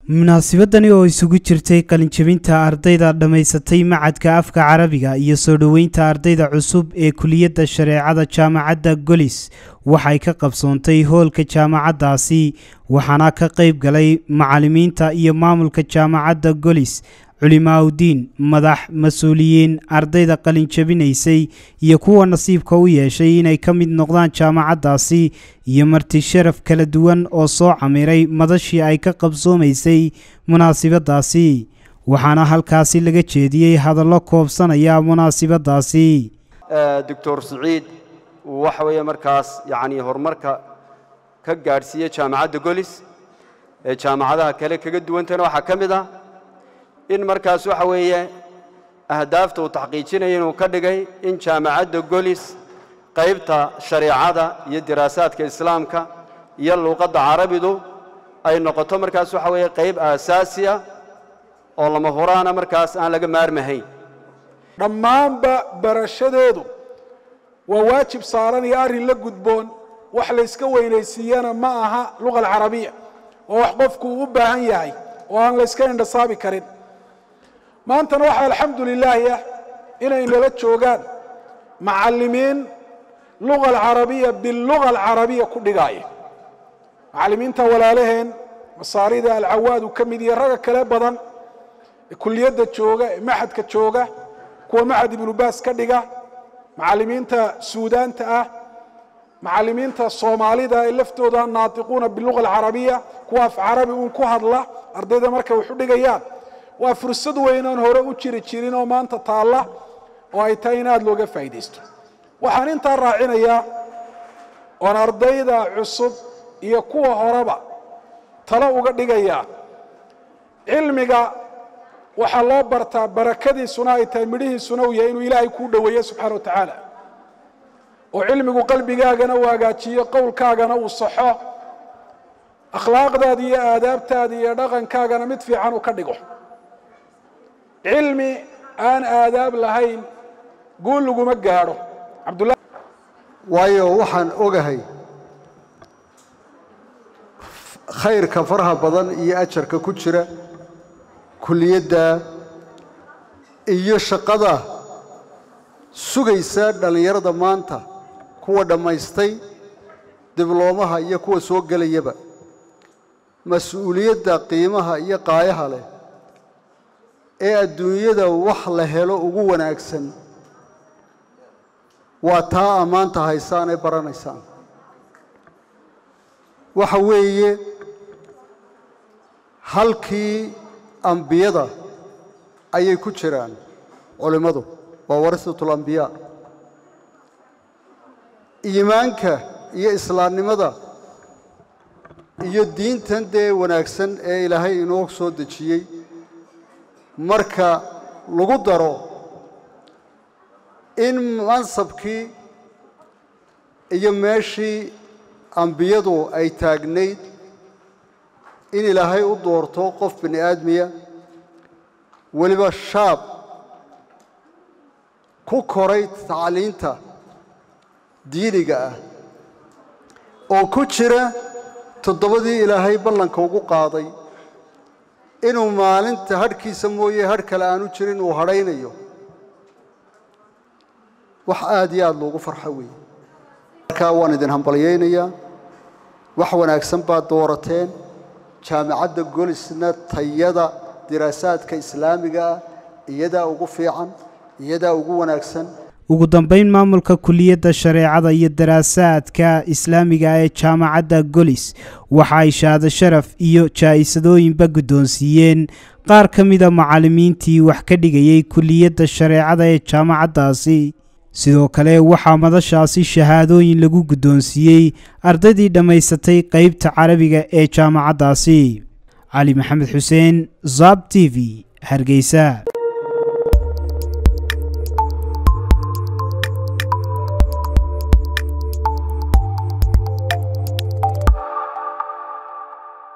munaasabadani oo isugu jirtay qalinjabinta ardayda dhammaysatay macadka afka carabiga iyo soo dhoweynta ardayda cusub ee kuliyadda shareecada jaamacadda golis waxay ka qabsoontay hoolka jaamacaddaasi waxaana ka qayb galay macallimiinta iyo maamulka jaamacadda golis culimaaudiin madax mas-uuliyiin ardayda qalinjabinaysay iyo kuwa nasiibka u yeeshay inay ka mid noqdaan jaamacaddaasi iyo marti sharaf kala duwan oo soo camiray madashii ay ka qabsoomaysay munaasibadaasi waxaana halkaasi laga jeediyey hadallo koobsanaya munaasibadaasi doctor siciid waxa weeye markaas yacnii horumarka ka gaadhsiiya jaamacadda golis ee jaamacadaha kale kaga duwantana waxaa ka mid ah in markaas waxa weeye ahdaafta uu taxqiijinaya inuu ka dhigay in jaamacadda golis qaybta shareecada iyo diraasaadka islaamka iyo luuqadda carabidu ay noqoto markaas waxa weeye qayb aasaasi ah oo lama huraana markaas aan laga maarmahayn dhammaanba barashadeedu waa waajib saaran iyo arrin la gudboon wax layska weynaysiiyana ma aha luqa alcarabiya waa wax qofku uu u baahan yahay oo aan layska indhasaabi karin maantana waxaa alxamdu lilaahi ah inay nala joogaan macallimiin luga alcarabiya biluga alcarabiya ku dhigaaya macallimiinta walaalaheen masaarida alcawaad uu ka mid yahay ragga kale badan ee kuliyadda jooga ee maxadka jooga kuwa maxad ibnu baas ka dhiga macallimiinta suudaanta ah macallimiinta soomaalida ee laftooda naatiquuna biluga alcarabiya kuwa af carabi uun ku hadla ardayda markay wax u dhigayaan waa fursad weyn oon hore u jiri jirin oo maanta taalla oo ay tahay in aada looga faa'iidaysto waxaan intaa raacinayaa oon ardayda cusub iyo kuwa horeba talo uga dhigayaa cilmiga waxaa loo bartaa barakadiisuna ay tahay midhihiisuna uu yahay inuu ilaahay kuu dhoweeyo subxana wa tacaala oo cilmigu qalbigaagana uu hagaajiyo qowlkaagana uu saxo akhlaaqdaada iyo aadaabtaada iyo dhaqankaagana mid fiican uu ka dhigo cilmi aan aadaab lahayn guul laguma gaadho cabdullah waayo waxaan ogahay khayrka faraha badan iyo ajarka ku jira kuliyadda iyo shaqada sugaysa dhallinyarada maanta kuwa dhammaystay dibloomaha iyo kuwa soo gelayaba mas-uuliyadda qiimaha iyo qaayaha leh ee adduunyada wax la helo ugu wanaagsan waa taa ammaanta haysaan ee baranaysaan waxa weeye halkii ambiyada ayay ku jiraan culimmadu waa warisatul ambiyaa iimaanka iyo islaamnimada iyo diintan dee wanaagsan ee ilaahay inoo soo dejiyey marka lagu daro in mansabkii iyo meeshii ambiyadu ay taagnayd in ilaahay u doorto qof bini aadmiya weliba shaab ku koray tacliinta diiniga ah oo ku jira toddobadii ilaahay ballanka ugu qaaday inuu maalinta hadhkiisa mooye hadh kale aanu jirin uu hadhaynayo wax aada iyo aada loogu farxo weeye markaa waan idin hambalyaynayaa wax wanaagsan baad doorateen jaamacadda golisna tayada diraasaadka islaamiga ah iyadaa ugu fiican iyadaa ugu wanaagsan ugu dambeyn maamulka kuliyadda shareecada iyo daraasaadka islaamiga ee jaamacadda golis waxa ay shaado sharaf iyo jaa'isadooyinba guddoonsiiyeen qaar ka mida macallimiintii wax ka dhigayay kuliyadda shareecada ee jaamacaddaasi sidoo kale waxaa madashaasi shahaadooyin lagu guddoonsiiyey ardaydii dhammaysatay qaybta carabiga ee jaamacaddaasi cali maxamed xuseen zab t v hargeysa